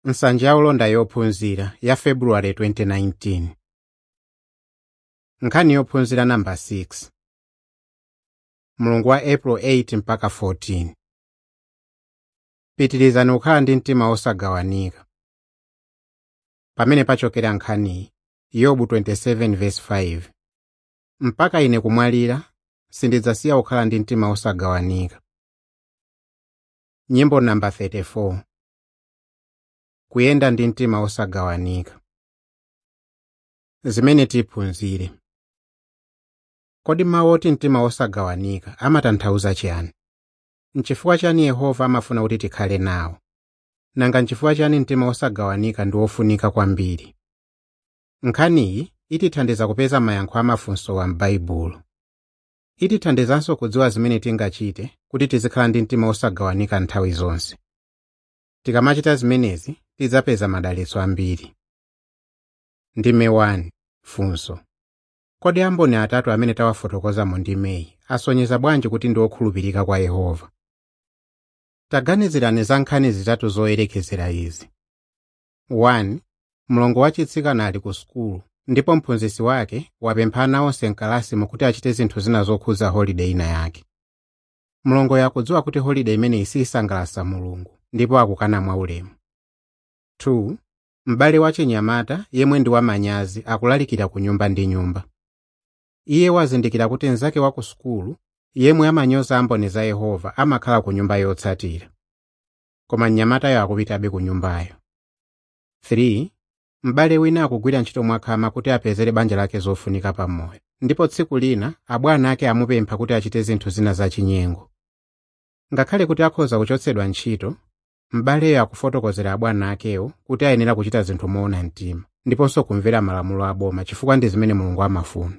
nsanja ya ulonda yophunzira ya februwale 2019 nkhani yophunzira namba 6 mulungu wa april 8 mpaka 14 pitirizani kukhala ndi mtima osagawanika pamene pachokera nkhaniyi yobu 27:5 mpaka ine kumwalira sindidzasiya kukhala ndi mtima osagawanika nyimbo namba 34 kuyenda ndi mtima osagawanika zimene tiphunzire kodi mawu oti mtima osagawanika amatanthauza chiyani nchifukwa chani yehova amafuna kuti tikhale nawo nanga nchifukwa chani mtima osagawanika ndi wofunika kwambiri nkhaniyi itithandiza kupeza mayankho amafunso m'baibulo itithandizanso kudziwa zimene tingachite kuti tizikhala ndi mtima osagawanika nthawi zonse tikamachita zimenezi tidzapeza madalitso ambiri ndime 1 funso kodi amboni atatu amene tawafotokoza mu ndimeyi asonyeza bwanji kuti ndi okhulupirika kwa yehova taganizirani za nkhani zitatu zoyerekezera izi 1 mlongo wachitsikana ali ku sukulu ndipo mphunzitsi wake wapempha ana onse mkalasimu kuti achite zinthu zina zokhudza holiday ina yake mlongo yakudziwa kuti holiday imeneyi siyisangalatsa mulungu ndipo akukana mwaulemu 2 m'bale wachinyamata yemwe ndi wamanyazi akulalikira ku nyumba ndi nyumba iye wazindikira kuti mnzake wa ku sukulu yemwe amanyoza amboni za yehova amakhala ku nyumba yotsatira koma mnyamatayo akupitabe ku nyumbayo 3 m'bale wina akugwira ntchito mwakhama kuti apezere banja lake zofunika pamoyo ndipo tsiku lina abwana ake amupempha kuti achite zinthu zina zachinyengo ngakhale kuti akhoza kuchotsedwa ntchito m'baleyo akufotokozera abwana akewo kuti ayenera kuchita zinthu moona mtima ndiponso kumvera malamulo aboma chifukwa ndi zimene mulungu amafuna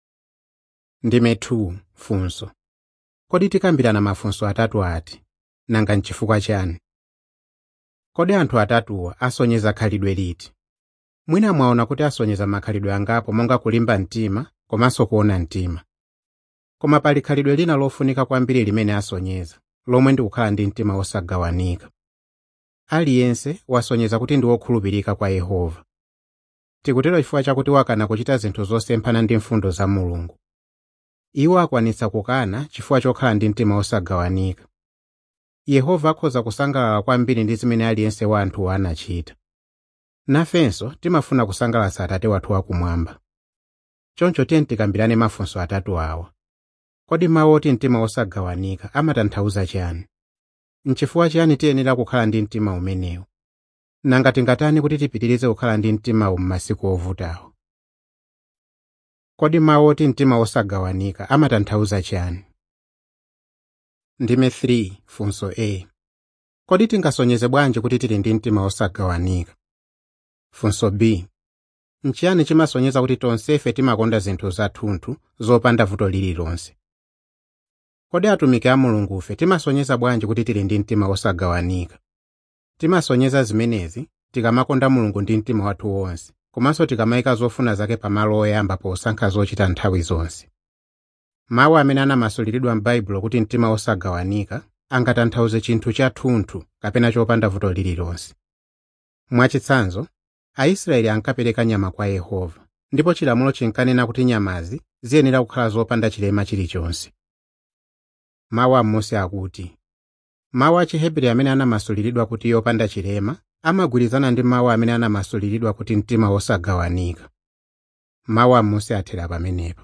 ndime 2 funso kodi tikambirana mafunso atatu ati nanga nchifukwa chani kodi anthu atatuwa asonyeza khalidwe liti mwina mwaona kuti asonyeza makhalidwe angapo monga kulimba mtima komanso kuona mtima koma pali khalidwe lina lofunika kwambiri limene asonyeza lomwe ndi kukhala ndi mtima osagawanika aliyense wasonyeza kuti ndi wokhulupirika kwa yehova tikutero chifukwa chakuti wakana kuchita zinthu zosemphana ndi mfundo za mulungu iwo akwanitsa kukana chifukwa chokhala ndi mtima osagawanika yehova akhoza kusangalala kwambiri ndi zimene aliyense wa anthuwo anachita nafenso timafuna kusangalatsa atate wathu wakumwamba choncho tiye tikambirane mafunso atatu awa kodi mawu oti mtima osagawanika amatanthauza chiyani nchifukwa chiyani tiyenera kukhala ndi mtima umenewu nanga tingatani kuti tipitirize kukhala ndi mtimawu m'masiku ovutawo kodi mawu oti mtima osagawanika amatanthauza chiyani ndime 3 funso a kodi tingasonyeze bwanji kuti tili ndi mtima osagawanika funso b nchiyani chimasonyeza kuti tonsefe timakonda zinthu zathunthu zopanda vuto lililonse kodi atumiki a mulungufe timasonyeza bwanji kuti tili ndi mtima osagawanika timasonyeza zimenezi tikamakonda mulungu ndi mtima wathu wonse komanso tikamayika zofuna zake pamalo oyamba posankha zochita nthawi zonse mawu amene anamasuliridwa m'baibulo kuti mtima osagawanika angatanthauze chinthu chathunthu kapena chopanda vuto lililonse mwachitsanzo aisraeli ankapereka nyama kwa yehova ndipo chilamulo chinkanena kuti nyamazi ziyenera kukhala zopanda chilema chilichonse mawu amosi akuti mawu a chihebri amene anamasuliridwa kuti yopanda chilema amagwirizana ndi mawu amene anamasuliridwa kuti mtima osagawanika mawu amosi athera pamenepo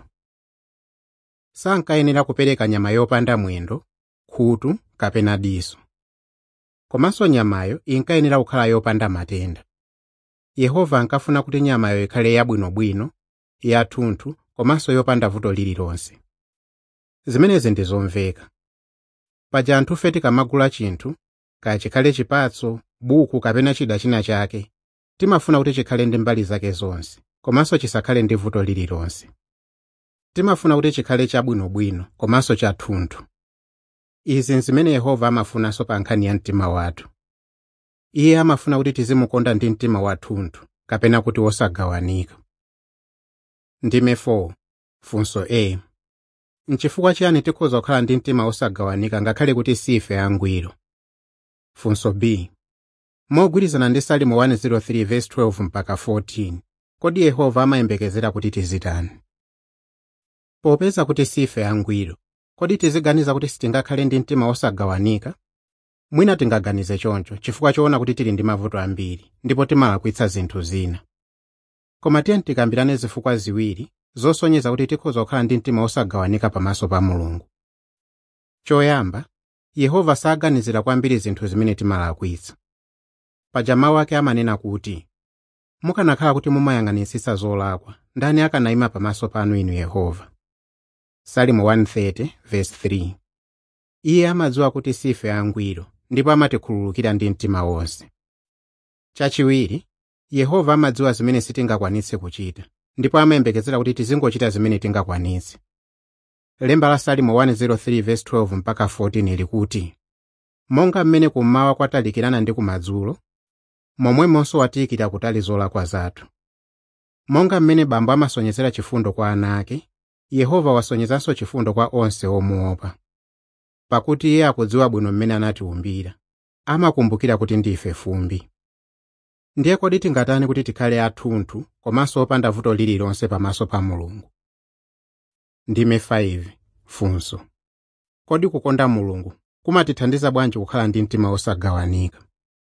sankayenera kupereka nyama yopanda mwendo khutu kapena diso komanso nyamayo inkayenera kukhala yopanda matenda yehova ankafuna kuti nyamayo ikhale yabwinobwino yathunthu komanso yopanda vuto lililonse zimenezi ndi zomveka paja anthufe tikamagula chinthu kaya chikhale chipatso buku kapena chida china chake timafuna kuti chikhale ndi mbali zake zonse komanso chisakhale ndi vuto lililonse timafuna kuti chikhale chabwinobwino komanso chathunthu izi nzimene yehova amafunanso pa nkhani ya mtima wathu iye amafuna kuti tizimukonda ndi mtima wathunthu kapena kuti wosagawanika ndime 4 funso a nchifukwa chiyani tikhoza kukhala ndi mtima osagawanika ngakhale kuti sife angwiro funso b mogwirizana ndi salimo 103 verse 12 mpaka 14 kodi yehova amayembekezera kuti tizitani popeza kuti sife angwiro kodi tiziganiza kuti sitingakhale ndi mtima osagawanika mwina tingaganize choncho chifukwa choona kuti tili ndi mavuto ambiri ndipo timalakwitsa zinthu zina koma tiye tikambirane zifukwa ziwiri zosonyeza kuti tikhoza kukhala ndi mtima osagawanika pamaso pa mulungu choyamba yehova saganizira kwambiri zinthu zimene timalakwitsa paja mawu ake amanena kuti mukanakhala kuti mumayang'anisisa zolakwa ndani akanayima pamaso panu inu yehova salimo 130 verse 3 iye amadziwa kuti sife angwiro ndipo amatikhululukira ndi mtima wonse chachiwiri yehova amadziwa zimene sitingakwanitse kuchita ndipo amayembekezera kuti tizingochita zimene tingakwanitse lemba la salimo 103 verse 12 mpaka 14 likuti monga mmene kummawa kwatalikirana ndi kumadzulo momwemonso watiyikira kutali zolakwa zathu monga mmene bambo amasonyezera chifundo kwa ana ake yehova wasonyezanso chifundo kwa onse omuopa pakuti iye akudziwa bwino mmene anatiumbira amakumbukira kuti ndife fumbi ndiye kodi tingatani kuti tikhale athunthu komanso opanda vuto lililonse pamaso pa mulungu ndime 5 funso kodi kukonda mulungu kumatithandiza bwanji kukhala ndi mtima osagawanika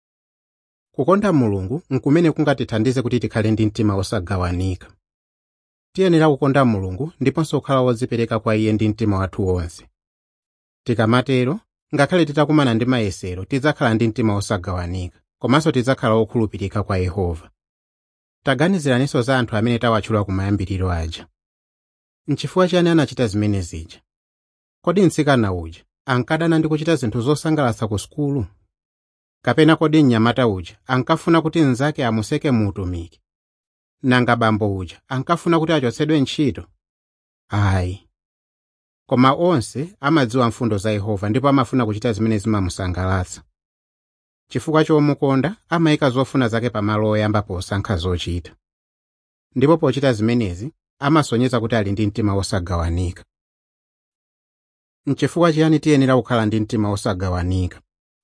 kukonda mulungu nkumene kungatithandize kuti tikhale ndi mtima osagawanika tiyenera kukonda mulungu ndiponso kukhala wodzipereka kwa iye ndi mtima wathu wonse tikamatero ngakhale titakumana ndi mayesero tidzakhala ndi mtima osagawanika komanso tidzakhala okhulupirika kwa yehova taganiziraninso za anthu amene tawatchula kumayambiriro aja nchifukwa chiyani anachita zimene zija kodi mtsikana uja ankadana ndi kuchita zinthu zosangalatsa ku sukulu kapena kodi mnyamata uja ankafuna kuti mnzake amuseke mu utumiki nanga bambo uja ankafuna kuti achotsedwe ntchito ayi koma onse amadziwa mfundo za yehova ndipo amafuna kuchita zimene zimamusangalatsa chifukwa chomukonda amayika zofuna zake pamalo oyamba posankha zochita ndipo pochita zimenezi amasonyeza kuti ali ndi mtima osagawanika nchifukwa chiyani tiyenera kukhala ndi mtima osagawanika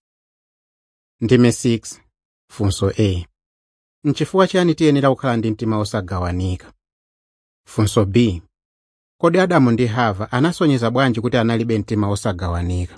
ndime 6 funso a nchifukwa chiyani tiyenera kukhala ndi mtima osagawanika funso b kodi adamu ndi hava anasonyeza bwanji kuti analibe mtima osagawanika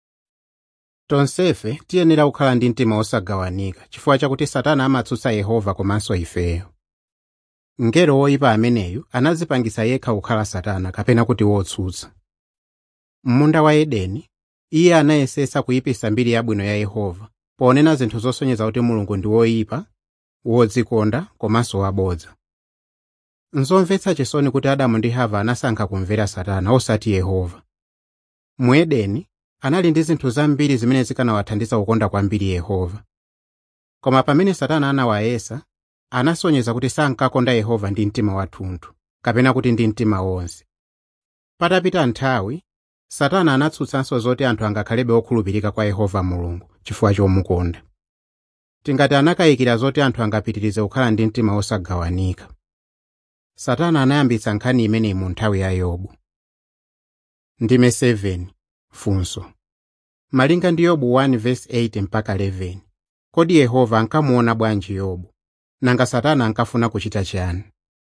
tonsefe tiyenera kukhala ndi mtima osagawanika chifukwa chakuti satana amatsutsa yehova komanso ifeyo mngelo woyipa ameneyu anadzipangitsa yekha kukhala satana kapena kuti wotsutsa m'munda wa edeni iye anayesetsa kuyipitsa mbiri yabwino ya yehova ponena zinthu zosonyeza kuti mulungu ndi woyipa wodzikonda komanso wabodza nzomvetsa chisoni kuti adamu ndi hava anasankha kumvera satana osati yehova mu edeni anali ndi zinthu zambiri zimene zikanawathandiza kukonda kwambiri yehova koma pamene satana anawayesa anasonyeza kuti sankakonda yehova ndi mtima wathunthu kapena kuti ndi mtima wonse patapita nthawi satana anatsutsanso zoti anthu angakhalebe okhulupirika kwa yehova mulungu chifukwa chomukonda tingati anakayikira zoti anthu angapitirize kukhala ndi mtima osagawanika satana anayambitsa nkhani imeneyi mu nthawi ya yobu ndime 7 funso malinga ndi yobu 1 verse 8 mpaka 11 kodi yehova ankamuona bwanji yobu nanga satana ankafuna kuchita chiyani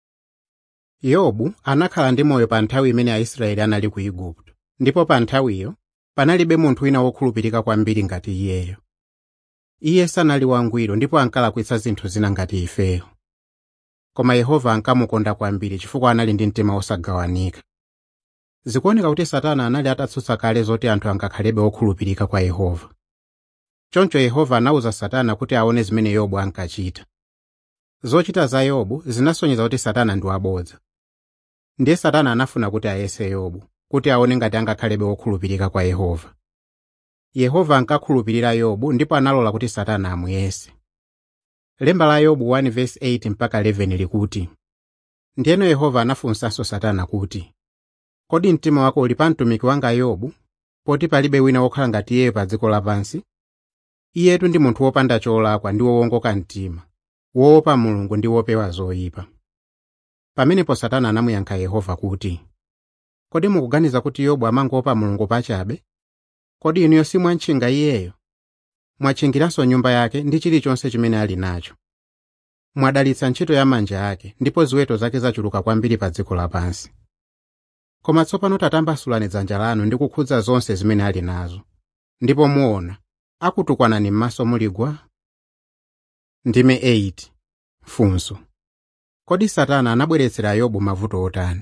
yobu anakhala ndi moyo pa nthawi imene aisraeli anali ku igupto ndipo pa nthawiyo panalibe munthu wina wokhulupirika kwambiri ngati iyeyo iye sanali wangwiro ndipo ankalakwitsa zinthu zina ngati ifeyo koma yehova ankamukonda kwambiri chifukwa anali ndi mtima osagawanika zikuoneka kuti satana anali atatsutsa kale zoti anthu angakhalebe okhulupirika kwa yehova choncho yehova anawuza satana kuti aone zimene yobu ankachita zochita za yobu zinasonyeza kuti satana ndi wabodza ndiye satana anafuna kuti ayese yobu kuti aone ngati angakhalebe wokhulupirika kwa yehova yehova ankakhulupirira yobu ndipo analola kuti satana amuyese lemba la yobu 1 verse 8 mpaka 11 likuti ndiyeno yehova anafunsanso satana kuti kodi mtima wako uli pa mtumiki wanga yobu poti palibe wina wokhala ngati iye pa dziko lapansi iyetu ndi munthu wopanda cholakwa ndi wowongoka mtima woopa mulungu ndi wopewa zoyipa pamenepo satana anamuyankha yehova kuti kodi mukuganiza kuti yobu amangoopa mulungu pachabe kodi inuyo simwantchinga iyeyo mwatchingiranso nyumba yake ndi chilichonse chimene ali nacho mwadalitsa ntchito ya manja ake ndipo ziweto zake zachuluka kwambiri pa dziko lapansi koma tsopano tatambasulani dzanja lanu ndi kukhudza zonse zimene ali nazo ndipo muona akutukwanani m'maso muligwa ndime 8 funso kodi satana anabweretsera yobu mavuto otani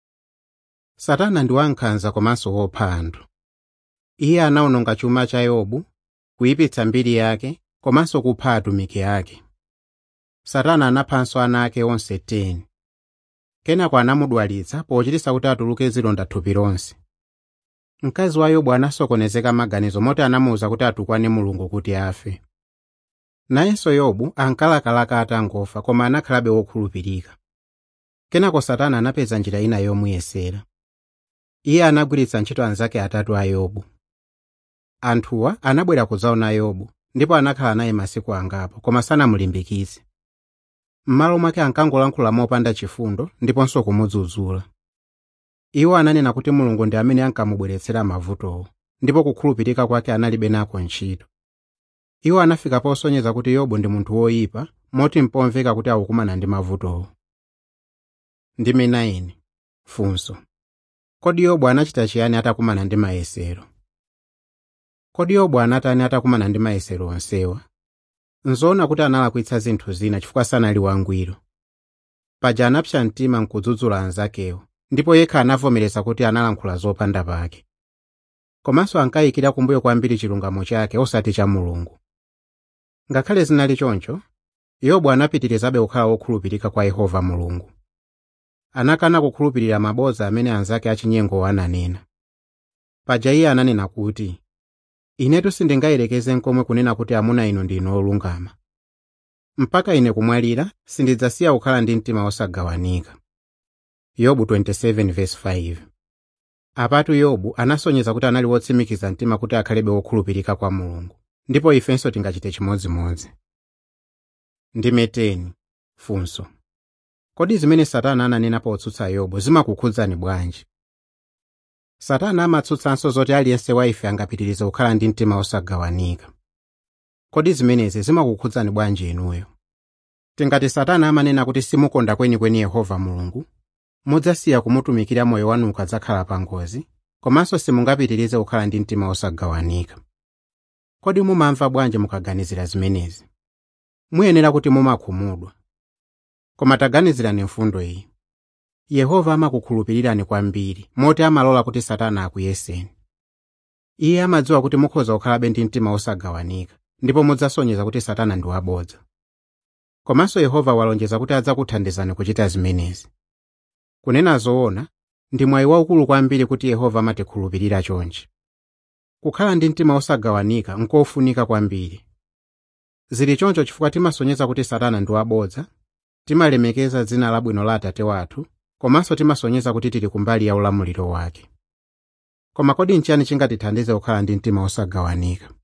satana ndi wankhanza komanso wopha anthu iye anawononga chuma cha yobu kuyipitsa mbiri yake komanso kupha atumiki ake satana anaphanso ana ake onse 10 kenako anamudwalitsa pochititsa kuti atuluke zilonda thupi lonse mkazi wa yobu anasokonezeka maganizo moti anamuwuza kuti atukwane mulungu kuti afe nayenso yobu ankalakalaka atangofa koma anakhalabe wokhulupirika kenako satana anapeza njira ina yomuyesera iye anagwiritsa ntchito anzake atatu a yobu anthuwa anabwera kudzaona yobu ndipo anakhala naye masiku angapo koma sanamulimbikitse m'malo mwake ankangolankhula mopanda chifundo ndiponso kumudzudzula iwo ananena kuti mulungu ndi amene ankamubweretsera mavutowo ndipo kukhulupirika kwake analibe nako ntchito iwo anafika posonyeza kuti yobu ndi munthu woyipa moti mpomveka kuti akukumana ndi mavutowo ndime 9 funso kodi yobu anachita chiyani atakumana ndi mayesero kodi yobu anatani atakumana ndi mayesero onsewa nzoona kuti analakwitsa zinthu zina chifukwa sanali wangwiro paja anapsa mtima nkudzudzula anzakewo ndipo yekha anavomereza kuti analankhula zopanda pake komanso ankayikira kumbuyo kwambiri chilungamo chake osati cha mulungu ngakhale zinali choncho yobu anapitirizabe kukhala wokhulupirika kwa yehova mulungu anakana kukhulupirira mabodza amene anzake achinyengo ananena paja iye ananena kuti inetu sindingayerekeze nkomwe kunena kuti amuna inu ndinu olungama mpaka ine kumwalira sindidzasiya kukhala ndi mtima osagawanika yobu 27:5 apatu yobu anasonyeza kuti anali wotsimikiza mtima kuti akhalebe wokhulupirika kwa mulungu ndipo ifenso tingachite chimodzimodzi ndime 10 funso kodi zimene satana ananena potsutsa yobu zimakukhudzani bwanji satana amatsutsanso zoti aliyense wa ife angapitirize kukhala ndi mtima osagawanika kodi zimenezi zimakukhudzani bwanji inuyo tingati satana amanena kuti simukonda kwenikweni yehova mulungu mudzasiya kumutumikira moyo wanu ukadzakhala pa ngozi komanso simungapitirize kukhala ndi mtima osagawanika kodi mumamva bwanji mukaganizira zimenezi muyenera kuti mumakhumudwa koma taganizirani mfundo iyi yehova amakukhulupirirani kwambiri moti amalola kuti satana akuyeseni iye amadziwa kuti mukhoza kukhalabe ndi mtima osagawanika ndipo mudzasonyeza kuti satana ndi wabodza komanso yehova walonjeza kuti adzakuthandizani kuchita zimenezi kunena zoona ndi mwayi waukulu kwambiri kuti yehova amatikhulupirira chonchi kukhala ndi mtima osagawanika nkofunika kwambiri zili choncho chifukwa timasonyeza kuti satana ndi wabodza timalemekeza dzina labwino la atate wathu komanso timasonyeza kuti tili kumbali ya ulamuliro wake koma kodi nchiyani chingatithandize kukhala ndi mtima osagawanika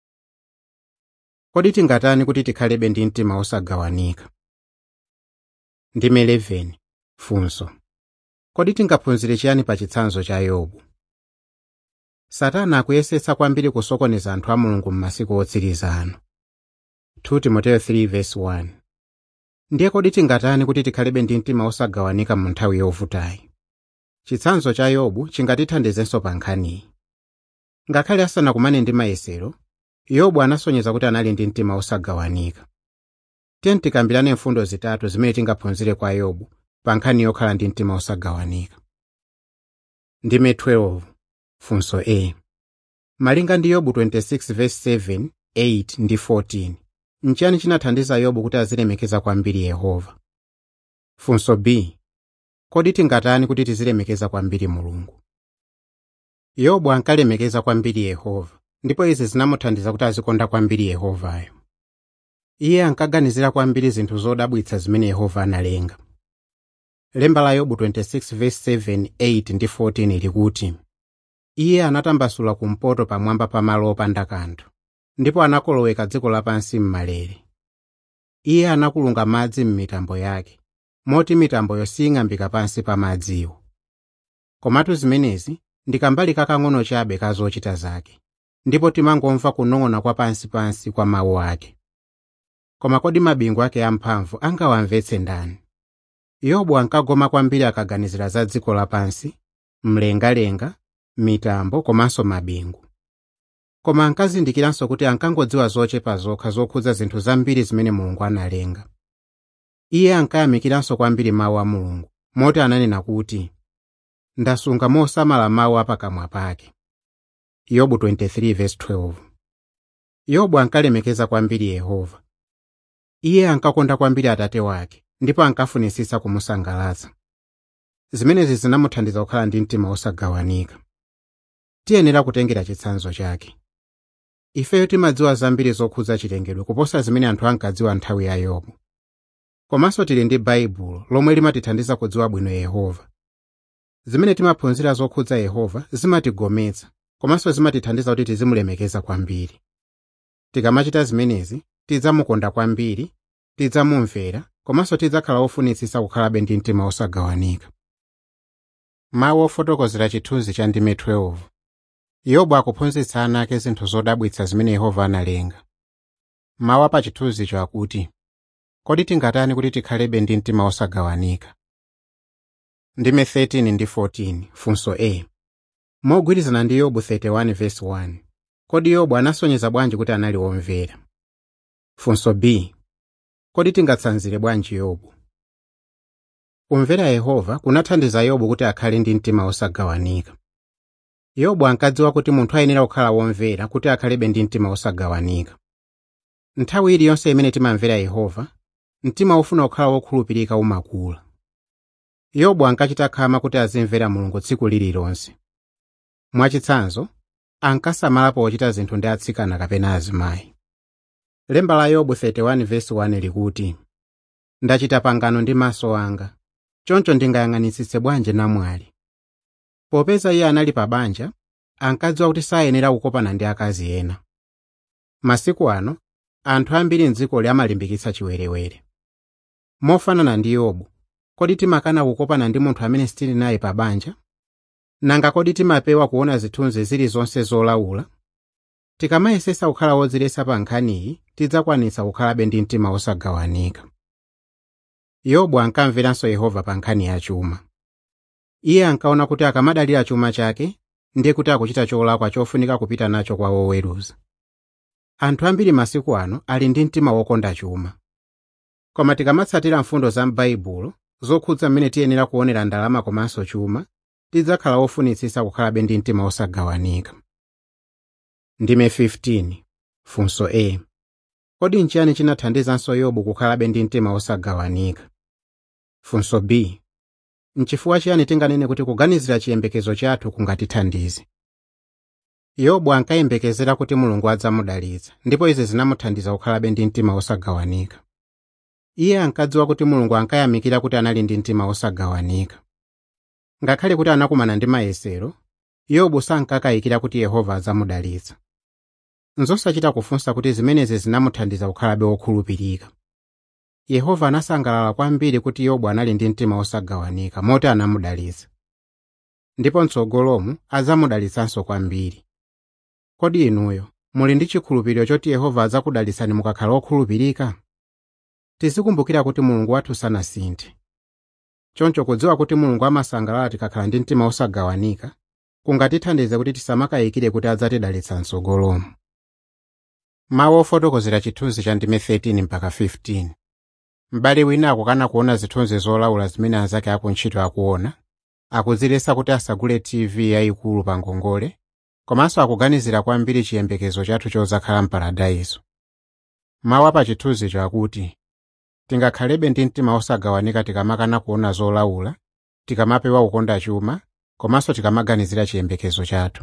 kodi tingatani kuti tikhalebe ndi mtima osagawanika ndime 11 funso kodi tingaphunzire chiyani pa chitsanzo cha yobu satana akuyesetsa kwambiri kusokoneza anthu a mulungu m'masiku otsiriza ano 2 timoteyo 3:1 ndiye kodi tingatani kuti tikhalebe ndi mtima osagawanika mu nthawi yovutayi chitsanzo cha yobu chingatithandizenso pa nkhaniyi ngakhale asanakumane ndi mayesero yobu anasonyeza kuti anali ndi mtima osagawanika tiye tikambirane mfundo zitatu zimene tingaphunzire kwa yobu pa nkhani yokhala ndi mtima osagawanika ndime 12 funso a malinga ndi yobu 26:7 8 ndi 14 nchiyani chinathandiza yobu kuti azilemekeza kwambiri yehova funso b kodi tingatani kuti tizilemekeza kwambiri mulungu yobu ankalemekeza kwambiri yehova ndipo izi zinamuthandiza kuti azikonda kwambiri yehovayo iye ankaganizira kwambiri zinthu zodabwitsa zimene yehova analenga lemba la yobu 26:7 8 ndi 14 likuti iye anatambasula kumpoto pamwamba pa malo opanda kanthu ndipo anakoloweka dziko lapansi m'malere iye anakulunga madzi m'mitambo yake moti mitamboyo sing'ambika pansi pa madziwo komatu zimenezi ndi kambali kakang'ono chabe ka zochita zake ndipo timangomva kunong'ona kwa pansipansi kwa mawu ake koma kodi mabingu ake amphamvu angawamvetse ndani yobu ankagoma kwambiri akaganizira za dziko lapansi mlengalenga mitambo komanso mabingu koma ankazindikiranso kuti ankangodziwa zochepa zokha zokhudza zinthu zambiri zimene mulungu analenga iye ankayamikiranso kwambiri mawu a mulungu moti ananena kuti ndasunga mosamala mawu apakamwa pake yobu 23:12 yobu ankalemekeza kwambiri yehova iye ankakonda kwambiri atate wake ndipo ankafunisisa kumusangalatsa zimenezi zinamuthandiza kukhala ndi mtima osagawanika tiyenera kutengera chitsanzo chake ifeyo timadziwa zambiri zokhudza chilengedwe kuposa zimene anthu ankadziwa nthawi ya yobu komanso tili ndi baibulo lomwe limatithandiza kudziwa bwino yehova zimene timaphunzira zokhudza yehova zimatigometsa komanso zimatithandiza kuti tizimulemekeza kwambiri tikamachita zimenezi tidzamukonda kwambiri tidzamumvera komanso tidzakhala ofunitsitsa kukhalabe ndi mtima osagawanika mawu ofotokozera chithunzi cha ndime 12 yobu akuphunzitsa ana ake zinthu zodabwitsa zimene yehova analenga mawu apa chithunzicho akuti kodi tingatani kuti tikhalebe ndi mtima osagawanika ndime 13 ndi 14 funso a mogwirizana ndi yobu 31:1 kodi yobu anasonyeza bwanji kuti anali womvera funso b kodi tingatsanzire bwanji yobu kumvera yehova kunathandiza yobu kuti akhale ndi mtima osagawanika yobu ankadziwa kuti munthu ayenera kukhala womvera kuti akhalebe ndi mtima osagawanika nthawi iliyonse imene timamvera yehova mtima wofuna kukhala wokhulupirika umakula yobu ankachita khama kuti azimvera mulungu tsiku lililonse mwachitsanzo ankasamala pochita zinthu ndi atsikana kapena azimayi lemba la yobu 31:1 likuti ndachita pangano ndi maso anga choncho ndingayang'anitsitse bwanji namwali popeza iye anali pa banja ankadziwa kuti sayenera kukopana ndi akazi ena masiku ano anthu ambiri mdzikoli amalimbikitsa chiwerewere mofanana ndi yobu kodi timakana kukopana ndi munthu amene sitili naye pa banja nanga kodi timapewa kuona zithunzi zilizonse zolaula tikamayesesa kukhala wodziletsa pa nkhaniyi tidzakwanitsa kukhalabe ndi mtima osagawanika yobu ankamveranso yehova pa nkhani ya chuma iye ankaona kuti akamadalira chuma chake ndiye kuti akuchita cholakwa chofunika kupita nacho kwa woweruza anthu ambiri masiku ano ali ndi mtima wokonda chuma koma tikamatsatira mfundo za m'baibulo zokhudza mmene tiyenera kuonera ndalama komanso chuma tidzakhala wofunitsitsa kukhalabe ndi mtima osagawanika ndime 15 funso a kodi nchiyani chinathandizanso yobu kukhalabe ndi mtima osagawanika funso b nchifukwa chiyani tinganene kuti kuganizira chiyembekezo chathu kungatithandize yobu ankayembekezera kuti mulungu adzamudalitsa ndipo izi zinamuthandiza kukhalabe ndi mtima osagawanika iye ankadziwa kuti mulungu ankayamikira kuti anali ndi mtima osagawanika ngakhale kuti anakumana ndi mayesero yobu sankakayikira kuti yehova adzamudalitsa nzosachita kufunsa kuti zimenezi zinamuthandiza kukhalabe wokhulupirika yehova anasangalala kwambiri kuti yobu anali ndi mtima osagawanika moti anamudalitsa ndipo mtsogolomu adzamudalitsanso kwambiri kodi inuyo muli ndi chikhulupiriro choti yehova adzakudalitsani mukakhala okhulupirika tizikumbukira kuti mulungu wathu sanasinthe choncho kudziwa kuti mulungu amasangalala tikakhala ndi mtima osagawanika kungatithandize kuti tisamakayikire kuti adzatidalitsa mtsogolomu mawu ofotokozera chithunzi cha ndime 13 mpaka 15 m'bale wina akukana kuona zithunzi zolaula zimene anzake akuntchito akuona akudziletsa kuti asagule tv yayikulu pa ngongole komanso akuganizira kwambiri chiyembekezo chathu chozakhala mparadayiso mawu apa chithunzicho akuti tingakhalebe ndi mtima osagawanika tikamakana kuona zolaula tikamapewa kukonda chuma komanso tikamaganizira chiyembekezo chathu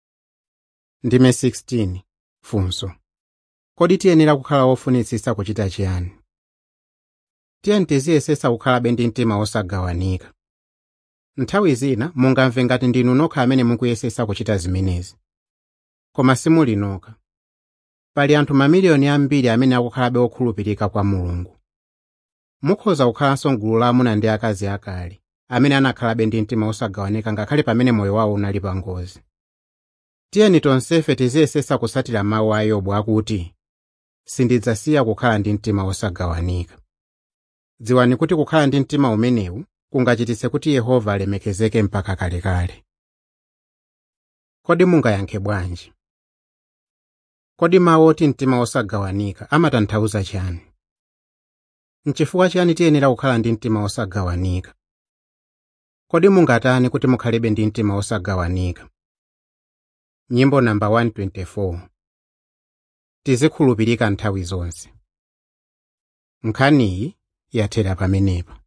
ndime 16 funso kodi tiyenera kukhala wofunitsitsa kuchita chiyani tiyeni tiziyesesa kukhalabe ndi mtima osagawanika nthawi zina mungamve ngati ndinu nokha amene mukuyesesa kuchita zimenezi koma simuli nokha pali anthu mamiliyoni ambiri amene akukhalabe okhulupirika kwa mulungu mukhoza kukhalanso mgulu la amuna ndi akazi akale amene anakhalabe ndi mtima osagawanika ngakhale pamene moyo wawo unali pa ngozi tiyeni tonsefe tiziyesesa kusatira mawu a yobu akuti sindidzasiya kukhala ndi mtima wosagawanika dziwani kuti kukhala ndi mtima umenewu kungachititse kuti yehova alemekezeke mpaka kalekale kodi mungayankhe bwanji kodi mawu oti mtima wosagawanika amatanthauza chani nchifukwa chiyani tiyenera kukhala ndi mtima wosagawanika kodi mungatani kuti mukhalebe ndi mtima wosagawanika nyimbo namba 124 tizikhulupirika nthawi zonse nkhaniyi yathera pamenepa